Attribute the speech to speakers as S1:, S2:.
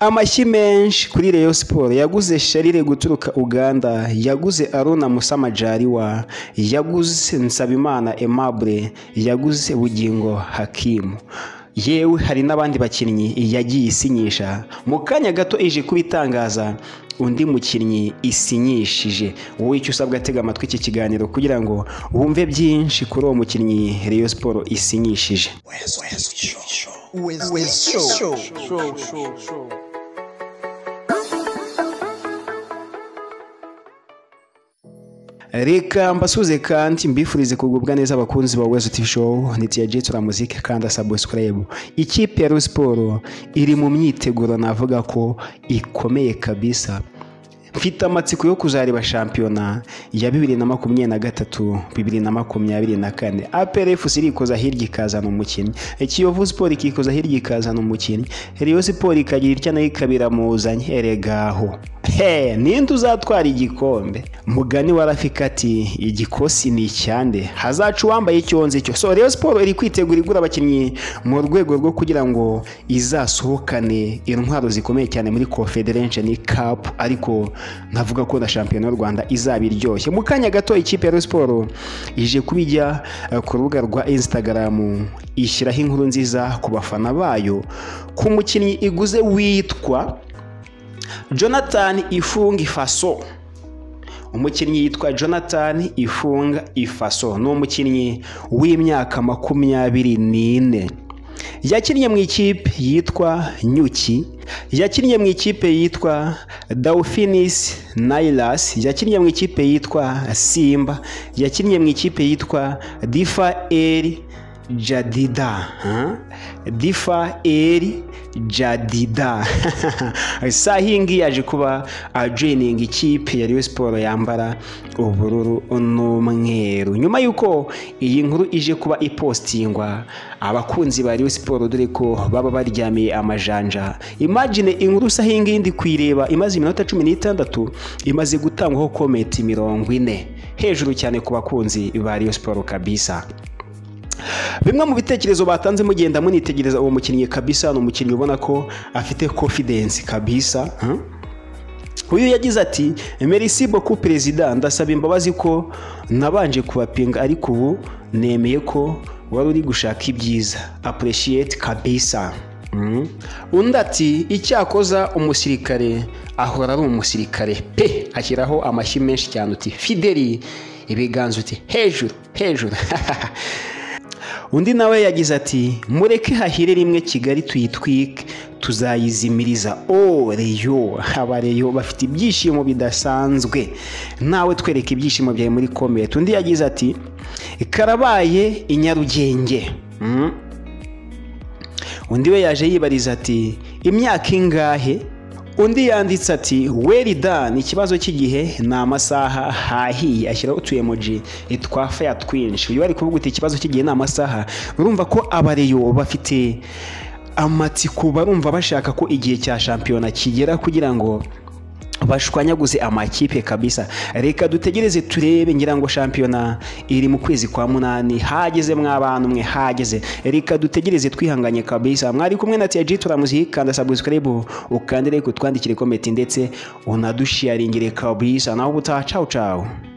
S1: Amashyi menshi kuri Rayon Sports yaguze Sharire guturuka Uganda yaguze Aruna Musa Majaliwa yaguze Nsabimana Aimable yaguze Bugingo Hakimu yewe hari n'abandi bakinnyi yagiye isinyisha mu kanya gato ije kubitangaza undi mukinnyi isinyishije wowe icyo usabwa atega amatwi iki kiganiro kugira ngo wumve byinshi kuri uwo mukinnyi Rayon Sports isinyishije reka mbasuze kandi mbifurize kugubwa neza abakunzi ba Wezo TV Show nitiyagiye turamuzike kandi subscribe ikipe ya Rayon Sports iri mu myiteguro navuga ko ikomeye kabisa mfite amatsiko yo kuzareba shampiyona ya bibiri na makumyabiri na gatatu bibiri na makumyabiri na kane APRFC irikoza hirya ikazana umukinnyi Kiyovu Sport ikikoza hirya ikazana umukinnyi Rayon Sport ikagira itya nayo ikabiramuzanye eregaho he ninde uzatwara igikombe mugani wa rafika ati igikosi ni icyande hazaca uwambaye icyonzi cyo so Rayon Sport iri kwitegura igura abakinnyi mu rwego rwo kugira ngo izasohokane intwaro zikomeye cyane muri Confederation Cup ariko navuga ko na shampiyona y'u rwanda izaba iryoshye mu kanya gato ikipe ya siporo ije kubijya ku rubuga rwa instagram ishyiraho inkuru nziza ku bafana bayo ku mukinnyi iguze witwa jonathan ifunga ifaso umukinnyi yitwa jonathan ifunga ifaso ni umukinnyi w'imyaka makumyabiri n'ine yakinnye mu ikipe yitwa nyuki yakinnye mu ikipe yitwa daufinis nailas yakinnye mu ikipe yitwa simba yakinnye mu ikipe yitwa difa eri jadida difa eri jadida sahingi yaje kuba ajoyininga ikipe ya Rayon Sports yambara ubururu n'umweru nyuma y'uko iyi nkuru ije kuba ipostingwa abakunzi ba Rayon Sports dore ko baba baryamiye amajanja imagine inkuru sahingi yindi kuyireba imaze iminota cumi n'itandatu imaze gutangwaho komenti mirongo ine hejuru cyane ku bakunzi ba Rayon Sports kabisa bimwe mu bitekerezo batanze mugenda munitegereza uwo mukinnyi kabisa ni umukinnyi ubona ko afite confidence kabisa uyu yagize ati merci beaucoup perezida ndasaba imbabazi ko nabanje kubapinga ariko ubu nemeye ko wari uri gushaka ibyiza appreciate kabisa undi ati icyakoza umusirikare ahora ari umusirikare pe ashyiraho amashyi menshi cyane uti fideli ibiganza uti hejuru hejuru undi nawe yagize ati mureke hahire rimwe kigali tuyitwike tuzayizimiriza o reyo abareyo bafite ibyishimo bidasanzwe nawe twereke ibyishimo byawe muri komenti undi yagize ati karabaye i nyarugenge undi we yaje yibariza ati imyaka ingahe undi yanditse ati weri dani ikibazo cy'igihe ni amasaha hahiye ashyiraho utuyemoji twa feya twinshi uyu bari kuvuga uti ikibazo cy'igihe ni amasaha urumva ko abareyo bafite amatsiko barumva bashaka ko igihe cya shampiyona kigera kugira ngo bashwanyaguze amakipe kabisa reka dutegereze turebe ngira ngo shampiyona iri mu kwezi kwa munani hageze mw'abantu mwe hageze reka dutegereze twihanganye kabisa mwari kumwe na tiyaji turamuzihi kanda subscribe ukandire kutwandikire komenti ndetse unadushiyaringire kabisa naho ubutaha cawu cawu